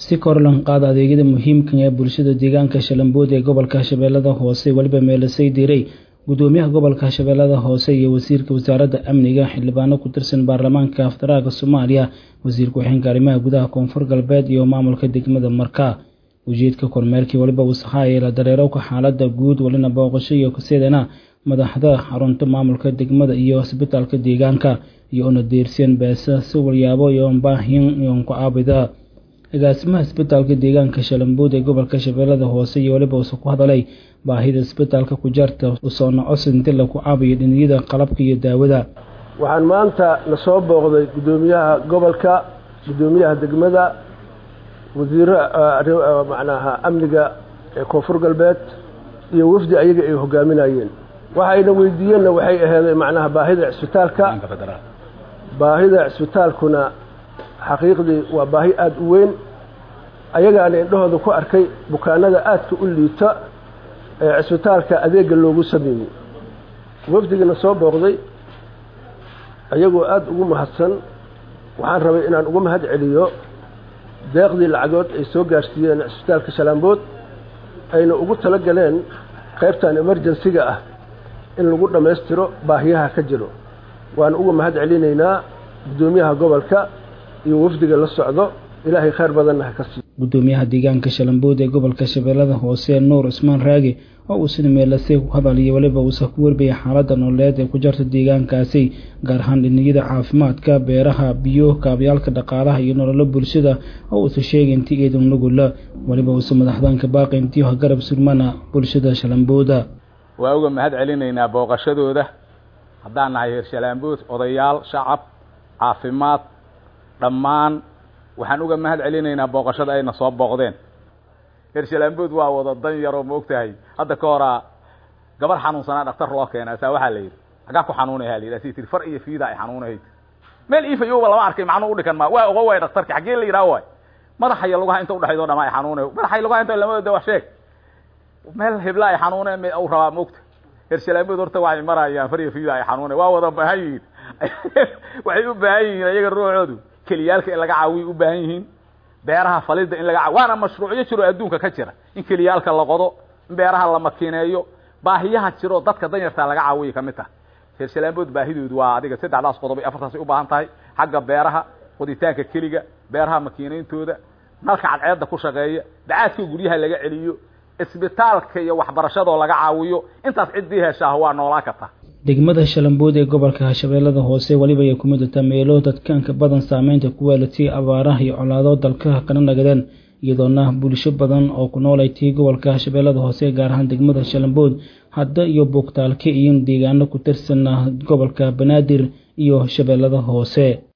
si kor lan qaada adeegyada muhiimka ee bulshada deegaanka shalambood ee gobolka shabeellada hoose weliba meelasay diray gudoomiyaha gobolka shabeellada hoose iyo wasiirka wasaaradda amniga xildhibaano ku tirsan baarlamaanka federaalka soomaaliya wasiir ku-xigeenka arrimaha gudaha koonfur galbeed iyo maamulka degmada markaa ujeedka kormeerkii weliba wasakhaaya la dareerowka xaalada guud welina booqasho iyo kaseedana madaxda xarunta maamulka degmada iyo isbitaalka deegaanka iyo una deerseen beesa si walyaabo iyo baahin iyo ku-aabida agaasimaha isbitaalka deegaanka shalambood ee gobolka shabeellada hoose iyo weliba uuse ku hadalay baahida isbitaalka ku jarta usoona cosinti laku caabiyo dhiniyada qalabka iyo daawada waxaan maanta na soo booqday guddoomiyaha gobolka guddoomiyaha degmada wasiiro macnaha amniga ee koonfur galbeed iyo wafdi ayaga ay hogaaminayeen waxayna weydiiyeenna waxay aheeday macnaha baahida cisbitaalka baahida cisbitaalkuna xaqiiqdii waa baahi aada u weyn ayagaana indhahooda ku arkay bukaanada aadka u liita ee cisbitaalka adeega loogu sameeyey wafdigana soo booqday ayagoo aada ugu mahadsan waxaan rabay inaan uga mahad celiyo deeqdii lacagood ay soo gaarsiiyeen cisbitaalka shalaambood ayna ugu tala galeen qaybtan emerjensiga ah in lagu dhammaystiro baahiyaha ka jiro waan uga mahad celinaynaa guddoomiyaha gobolka iyo wafdiga la socdo ilaahay khayr badanna ha ka siiyo guddoomiyaha deegaanka shalambood ee gobolka shabeellada hoose nuur cismaan raagi oo uu sida meelasay ku hadaliyo weliba uusa ku warbaya xaaladda nololeed ee ku jarta deegaankaasi gaar ahaan dhiniyada caafimaadka beeraha biyo kaabyaalka dhaqaalaha iyo nololo bulshada oo uusa sheegay intii eedan nugula weliba uusa madaxdaanka baaqi intii ha garab surmana bulshada shalambooda waa uga mahad celinaynaa booqashadooda haddaan nahay heer shalaambood odayaal shacab caafimaad dhammaan waxaan uga mahad celinaynaa booqashada ayna soo booqdeen heer shalaambood waa wada dan yaroo ma og tahay hadda ka horaa gabar xanuunsanaa dhaktar loo keena saa waxaa la yidhi hagaa ku xanuunaya la yidhi si tii far iyo fiida ay xanuunahayd meel iifayowba lama arkay macnuu udhikan ma waa oga waay dhaktarki xaggee la yidhaha waay madaxa iyo lugaha inta udhexayd o dhama ay xanuunayo madaxa iyo lugaha inta lama da wax sheeg meel hebla ay xanuuneen m u rabaa maogta heer shalaambood horta waxay marayaan far iyo fiida ay xanuunay waa wada baahan yihiin waxay u baahan yihiin ayaga ruuxoodu keliyaalka in laga caawiyo u baahan yihiin beeraha falida in laga caawiyo waana mashruucyo jiro adduunka ka jira in keliyaalka la qodo in beeraha la makineeyo baahiyaha jiro dadka danyartaa laga caawiyo kamid taha heer shalaambood baahidoodu waa adiga saddexdaas qodob ay afartaas u baahan tahay xagga beeraha qoditaanka keliga beeraha makiineyntooda nalka cadceedda ku shaqeeya dacaadka guryaha laga celiyo isbitaalka iyo waxbarashadoo laga caawiyo intaas ciddii heshaah waa noolaa karta degmada shalambood ee gobolka shabeellada hoose weliba ay ku midata meelo dadkaanka badan saameynta ku weelatay abaaraha iyo colaado dalka kana nagadeen iyadoona bulsho badan oo ku noolaytay gobolka shabeellada hoose gaar ahaan degmada shalambood hadda iyo buugtaalka iyo deegaano ku tirsan gobolka banaadir iyo shabeellada hoose